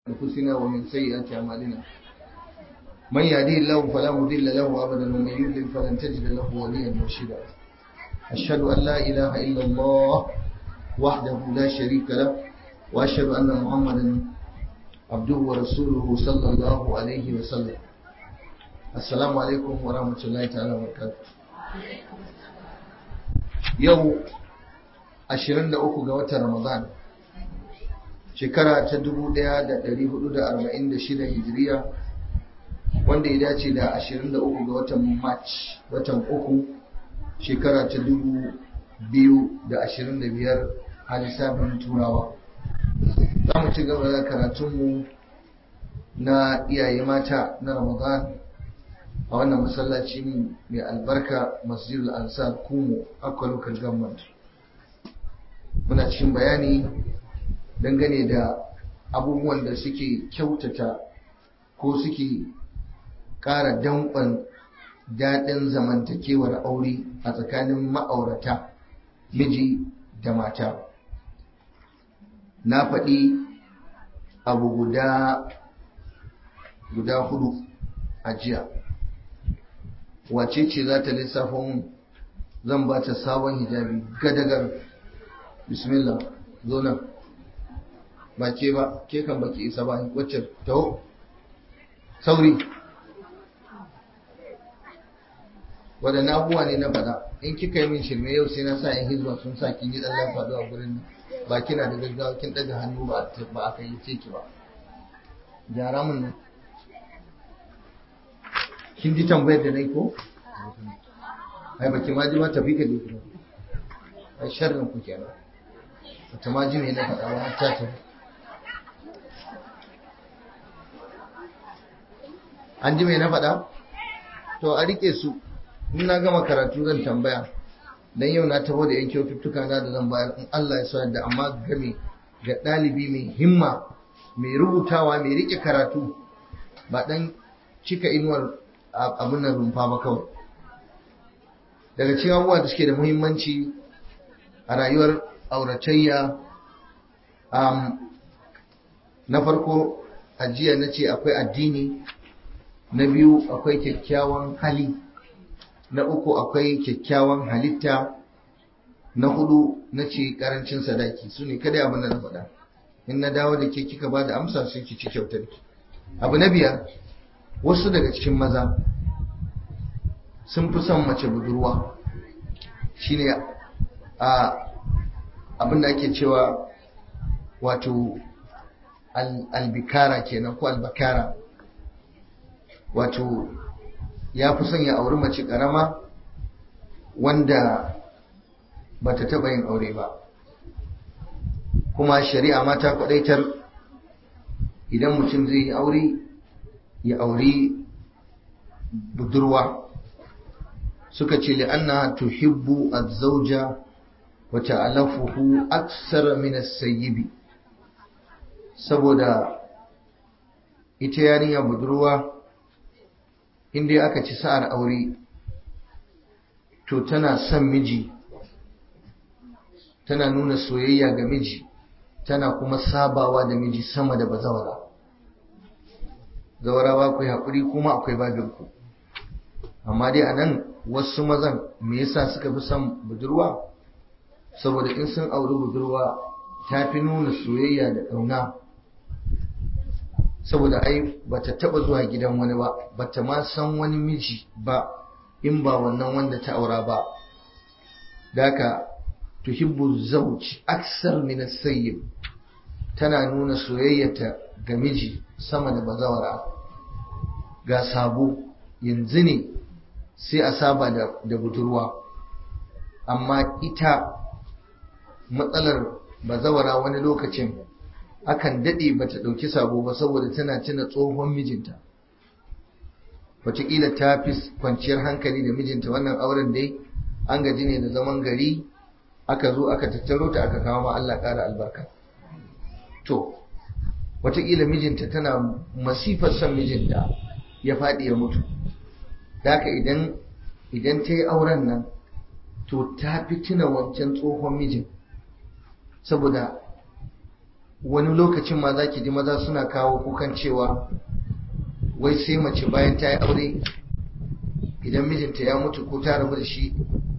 أنفسنا ومن سيئات أعمالنا من يهديه الله فلا مضل له أبدا ومن يضلل فلن تجد له وليا مرشدا أشهد أن لا إله إلا الله وحده لا شريك له وأشهد أن محمدا عبده ورسوله صلى الله عليه وسلم السلام عليكم ورحمة الله تعالى وبركاته يوم 23 ga watan Ramadan shekara ta 1446 hijiriya wanda ya dace da 23 ga watan March watan uku shekara ta 2025 a lissafin turawa za mu ci gaba da karatunmu na iyaye mata na Ramadan a wannan masallaci mai albarka masjidul ansar kumo akwai local government muna cikin bayani dangane da abubuwan da suke kyautata ko suke ƙara danƙon daɗin zamantakewar aure a tsakanin ma'aurata miji da mata na faɗi abu guda guda hudu a jiya wace ce za ta lissafa mun zan ba ta sabon hijabi gadagar bismillah zo nan ba ke ba ke kan baki isa ba wacce taho sauri waɗanne abubuwa ne na faɗa in kika yi min shirme yau sai na sa yan hizba sun sa kin yi ɗan faɗo a gurin nan ba kina da gaggawa kin ɗaga hannu ba a kai ce ki ba gyara min nan kin ji tambayar da nai ko ai baki ma ji ma tafi ka je kuma ai sharrin ku kenan wata ma ji me na faɗa ba ta tafi an ji mai na faɗa? To a rike su, in na gama karatu zan tambaya, don yau na taho da yan kyaututtuka na da zan bayar in Allah ya sa da amma game ga ɗalibi mai himma, mai rubutawa, mai rike karatu, ba ɗan cika inuwar abin nan rumfa ba kawai. Daga cikin abubuwa da suke da muhimmanci a rayuwar auratayya, na farko ajiya na ce akwai addini na biyu akwai kyakkyawan hali na uku akwai kyakkyawan halitta na hudu na ce karancin sadaki su ne kada abin da na faɗa in na dawo da ke kika ba da amsa sai ki ci kyautar ki abu na biyar wasu daga cikin maza sun fi son mace budurwa shine a abin da ake cewa wato albikara kenan ko albakara wato ya fi son ya auri mace karama wanda ba ta taɓa yin aure ba kuma shari'a mata kwadaitar idan mutum zai yi aure ya auri budurwa suka ce li'anna tuhibbu az-zawja wa ta'alafuhu aksara min as-sayyibi saboda ita yarinya budurwa inda aka ci sa'ar aure to tana son miji tana nuna soyayya ga miji tana kuma sabawa da miji sama da bazawara zawarawa akwai haƙuri kuma akwai babinku amma dai a nan wasu mazan me yasa suka fi son budurwa saboda in sun auri budurwa ta fi nuna soyayya da ƙauna saboda ai bata taba zuwa gidan wani ba bata ma san wani miji ba in ba wannan wanda ta aura ba daka tuhibbu zawj aksar min as-sayyib tana nuna soyayyata ga miji sama da bazawara ga sabo yanzu ne sai a saba da, da budurwa amma ita matsalar bazawara wani lokacin akan daɗe ba ta ɗauki sabo ba saboda tana tuna tsohon mijinta wataƙila ta fi kwanciyar hankali da mijinta wannan auren dai an gaji ne da zaman gari aka zo aka tattaro ta aka kawo ma Allah ƙara albarka to wataƙila mijinta tana masifar son mijinta ya faɗi ya mutu haka idan idan ta yi auren nan to ta fi tuna wancan tsohon mijin saboda wani lokacin ma za ki ji maza suna kawo kukan cewa wai sai mace bayan ta yi aure idan mijinta ya mutu ko ta rabu da shi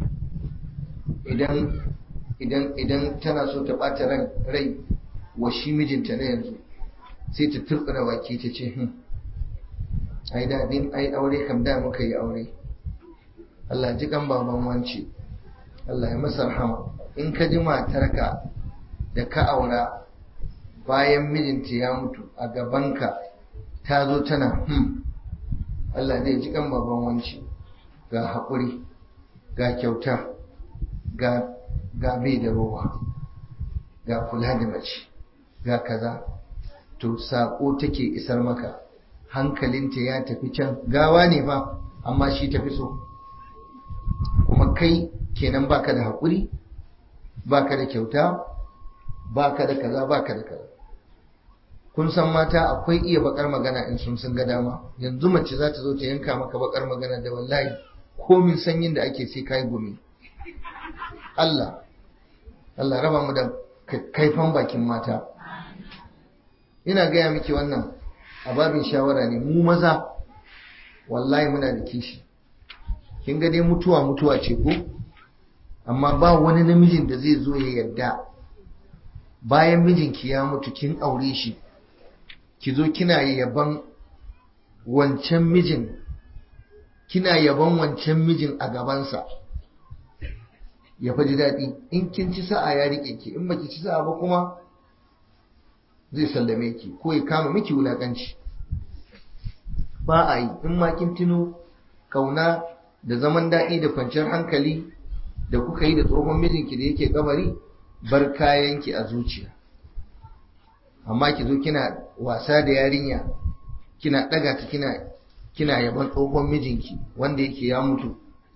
idan idan idan tana so ta ɓata ran rai wa shi mijinta na yanzu sai ta turɓura baki ta ce hmm ai daɗin ai aure kam da muka yi aure Allah ji kan baban wance Allah ya masa rahama in ka ji matarka da ka aura bayan mijinta ya mutu a gabanka ta zo tana hmm Allah zai ji kan baban wance ga haƙuri ga kyauta ga ga bai da rowa ga kula da mace ga kaza to saƙo take isar maka hankalinta ya tafi can gawa ne fa amma shi tafi so kuma kai kenan baka da haƙuri baka da kyauta baka da kaza baka da kaza kun san mata akwai iya bakar magana in sun sun ga dama yanzu mace za ta zo ta yanka maka bakar magana da wallahi komin sanyin da ake sai kai gumi Allah Allah raba mu da kaifan bakin mata ina gaya miki wannan a babin shawara ne mu maza wallahi muna da kishi kin ga dai mutuwa mutuwa ce ko amma ba wani namijin da zai zo ya yarda bayan mijinki ya mutu kin aure shi ki zo kina yaban wancan mijin kina yaban wancan mijin a gabansa ya faji daɗi in kin ci sa'a ya riƙe ki in baki ci sa'a ba kuma zai sallame ki ko ya kama miki wulaƙanci ba a yi in ma kin tuno kauna da zaman daɗi da kwanciyar hankali da kuka yi da tsohon mijinki da yake kabari bar kayanki a zuciya amma ki zo kina wasa da yarinya kina ɗaga ta kina kina yaban tsohon mijinki wanda yake ya mutu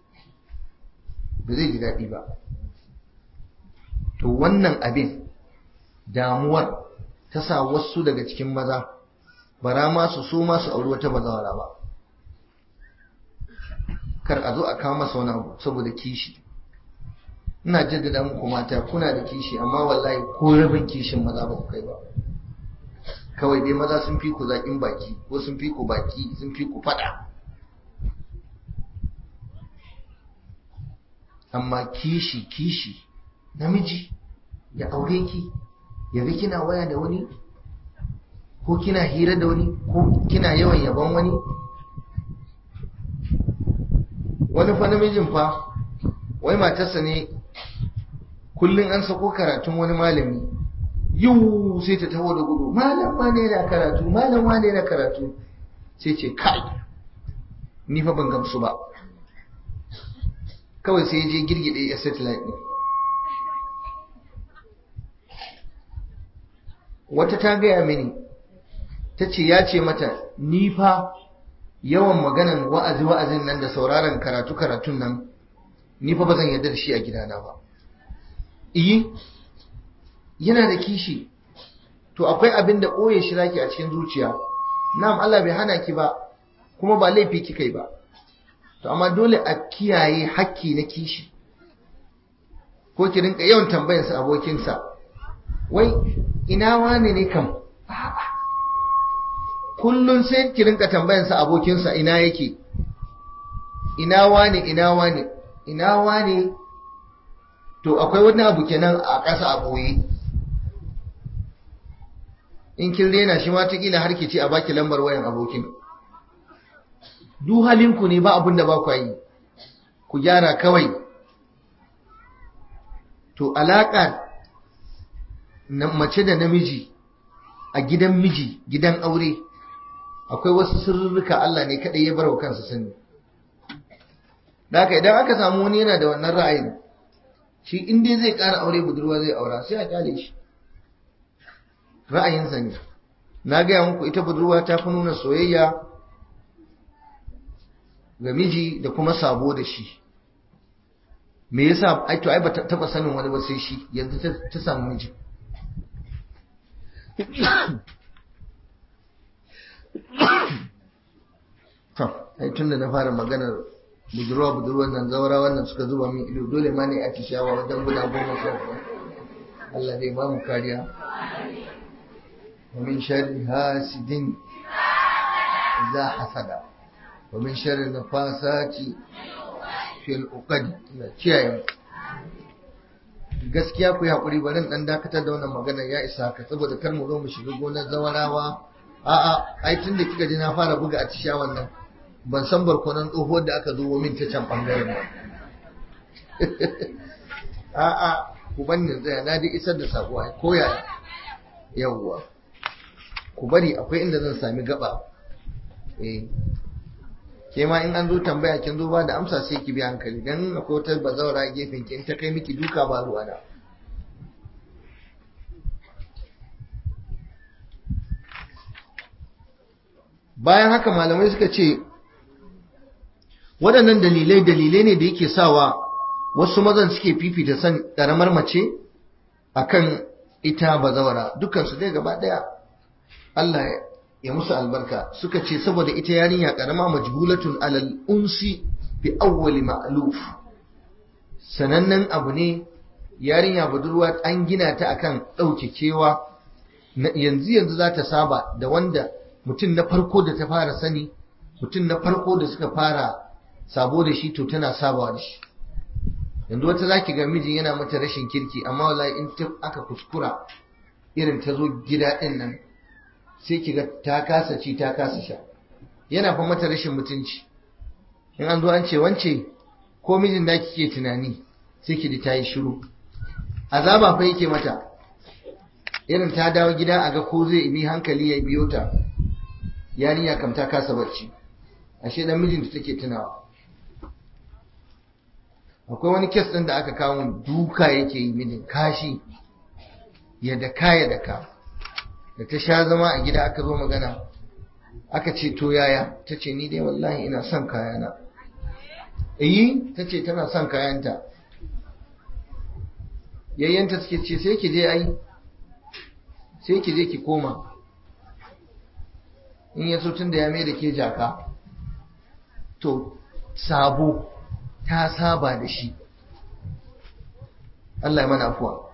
ba zai ji daɗi ba to wannan abin damuwar ta sa wasu daga cikin maza bara ma su so ma su auri wata bazawara ba kar a zo a kawo masa wani abu saboda kishi ina jaddada muku mata kuna da kishi amma wallahi ko rabin kishin maza ba ku kai ba kawai dai maza sun fi ku zaƙin baki ko sun fi ku baki sun fi ku faɗa amma kishi kishi namiji ya aure ki ya ga kina waya da wani ko kina hira da wani ko kina yawan yaban wani wani fa namijin fa wai matarsa ne kullum an sako karatun wani malami yau sai ta taho da gudu malam wane na karatu malam wane na karatu sai ce kai ni fa ban gamsu ba kawai sai je girgide ya satellite ne wata ta gaya mini ta ce ya ce mata ni fa yawan maganan wa'azi wa'azin nan da sauraron karatu karatun nan ni fa ba zan yarda da shi a gidana ba iyi yana da kishi to akwai abin da ɓoye shi zaki a cikin zuciya na'am Allah bai hana ki ba kuma ba laifi kika yi ba to amma dole a kiyaye hakki na kishi ko ki rinka yawan tambayarsa abokinsa wai ina wane ne kam kullum sai ki rinka tambayarsa abokinsa ina yake ina wane ina wane ina wane to akwai wani abu kenan a ƙasa a ɓoye in kin rena shi ma kila har ki ce a baki lambar wayan abokin duk halinku ne ba abin da ba ku yi ku gyara kawai to alaƙa na mace da namiji a gidan miji gidan aure akwai wasu sirrika Allah ne kaɗai ya bar wa kansa sani da haka idan aka samu wani yana da wannan ra'ayin shi in dai zai ƙara aure budurwa zai aura sai a kyale shi ra'ayinsa ne na gaya muku ita budurwa ta fi nuna soyayya ga miji da kuma sabo da shi me yasa ai to ai ba taba sanin wani ba sai shi yanzu ta samu miji to ai tunda na fara maganar budurwa budurwan nan zaura wannan suka zuba min ido dole ma ne a ci shawa wajen guda goma sha Allah zai ba mu kariya ومن شر حاسد إذا حسد ومن شر النفاسات في العقد kiyaye gaskiya ku yi haƙuri bari ɗan dakatar da wannan magana ya isa ka saboda kar mu zo mu shiga gonar zawarawa a'a ai tun da kika ji na fara buga a tisha wannan ban san barkonan tsohuwar da aka zo min ta can bangaren ba a'a ku bannin tsaya na dai isar da sako ai ko yaya yawwa ku bari akwai inda zan sami gaba eh ke ma in an zo tambaya kin zo ba da amsa sai ki bi hankali dan akwai wata bazawara gefen ki in ta kai miki duka ba ruwa da bayan haka malamai suka ce waɗannan dalilai dalilai ne da yake sawa wasu mazan suke fifita san ƙaramar mace akan ita bazawara dukansu dai gaba ɗaya Allah ya musu albarka suka ce saboda ita yarinya ƙarama majbulatun alal unsi bi awwali ma'luf sanannen abu ne yarinya budurwa an gina ta akan ɗauke kewa yanzu yanzu za ta saba da wanda mutum na farko da ta fara sani mutum na farko da suka fara sabo da shi to tana sabawa da shi yanzu wata zaki ga mijin yana mata rashin kirki amma wallahi in ta aka kuskura irin ta zo gida din nan sai ki ga ta kasa ci ta kasa sha yana fa mata rashin mutunci in an zo an ce wance ko mijin da kike tunani sai ki ji ta yi shiru azaba fa yake mata irin ta dawo gida a ga ko zai bi hankali ya biyo ta yarinya kam ta kasa barci ashe dan mijinta take tunawa akwai wani kes ɗin da aka kawo duka yake yi mijin kashi ya daka ya daka da ta sha zama a gida aka zo magana aka ce to yaya ta ce ni dai wallahi ina son kayana iyi ta ce tana son kayanta yayyanta suke ce sai ki je ai sai ki je ki koma in ya so tun da ya mai da ke jaka to sabo ta saba da shi Allah ya mana afuwa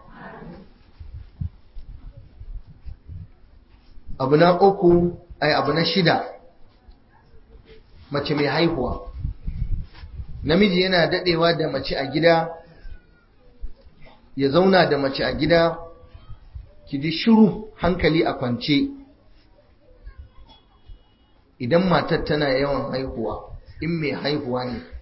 abu na uku ai abu na shida mace mai haihuwa namiji yana dadewa da mace a gida ya zauna da mace a gida ki ji shiru hankali a kwance idan matar tana yawan haihuwa in mai haihuwa ne